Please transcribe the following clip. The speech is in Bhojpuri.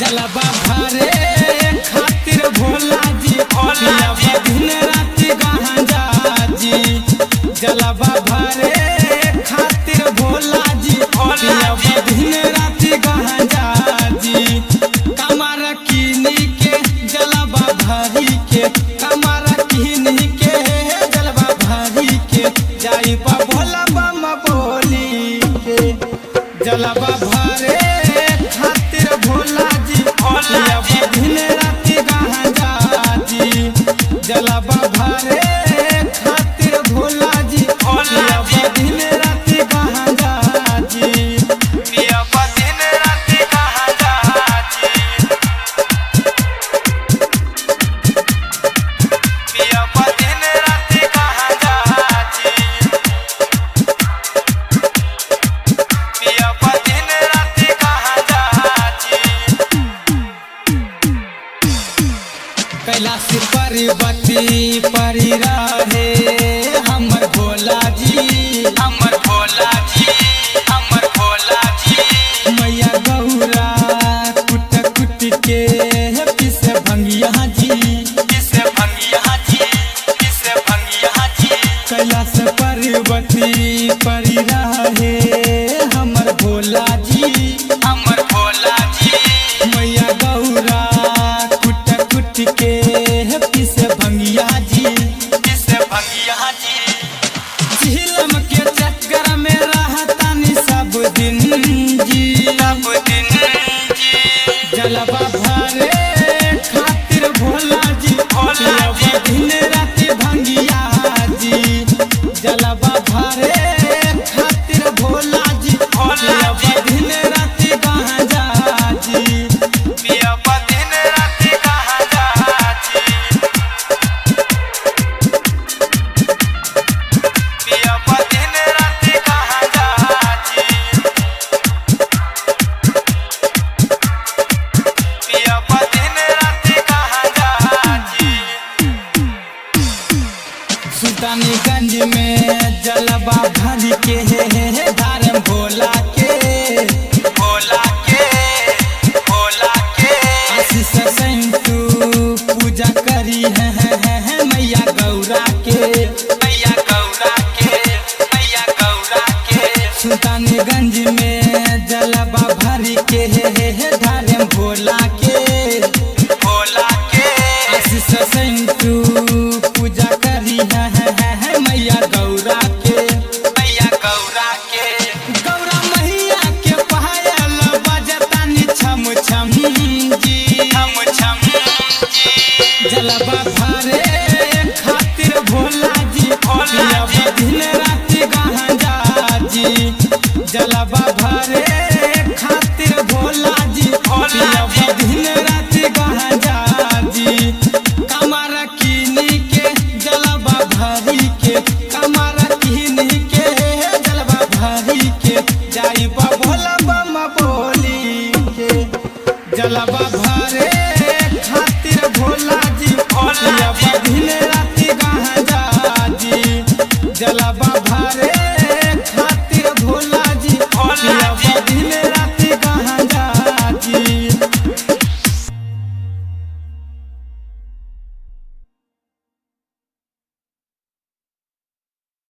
जलवा भरे खातिर भोला जी भोला दिन राति गांजा जी जलवा भरे खातिर भोला जी भोला दिन राति गांजा जी कमर कीनी के जलवा भरी के कमर कीनी के जलवा भरी के जाई बा भोला बम बोली के जलवा भरे खातिर भोला जी भोला दिन राति गांजा जी जलवा भरे खातिर भोला जी भोला दिन राति गांजा जी पिया दिन राति गांजा जी पिया दिन राति गांजा जी पिया दिन राति गांजा जी कैलाश पर्वती परी रहे हमर भोला जी हमर भोला जी हमर भोला जी मैया गौरा कुट कुट के पिस भंगिया जी पिस भंगिया जी पिस भंगिया जी कैलाश पर्वती परी रहे हमर भोला जी हमर भोला जी मैया गौरा कुट कुट के पिस भंगिया जी पिस भंगिया जी झीलम के चक्कर में रहतानी सब दिन जी सब दिन जी जलवा भरे खातिर भोला जी भोला दिन राति भंगिया जी जलवा भरे खातिर भोला जी भोला दिन राति गांजा जी पिया दिन राति गांजा जी पिया दिन राति गांजा जी पिया दिन राति गांजा जी सुल्तानीगंज में जलवा भर के धारम भोला के भोला के भोला के आशीष संतु पूजा करी है, है, है, है मैया गौरा के मैया गौरा के मैया गौरा के सुल्तानीगंज में जलवा भर के धारम भोला के भोला के आशीष संतु पूजा करी है, है, है, है मैया गौरा के मैया गौरा के गौरा मैया के पायल बजतानी छम छम जी छम छम जी जलवा भरे खातिर भोला जी भोला दिन राति गांजा जी जलवा भरे खातिर भोला जी भोला दिन राति गांजा जी कमर कीनी के जलवा भरी के कमर कीनी के जलवा भरी के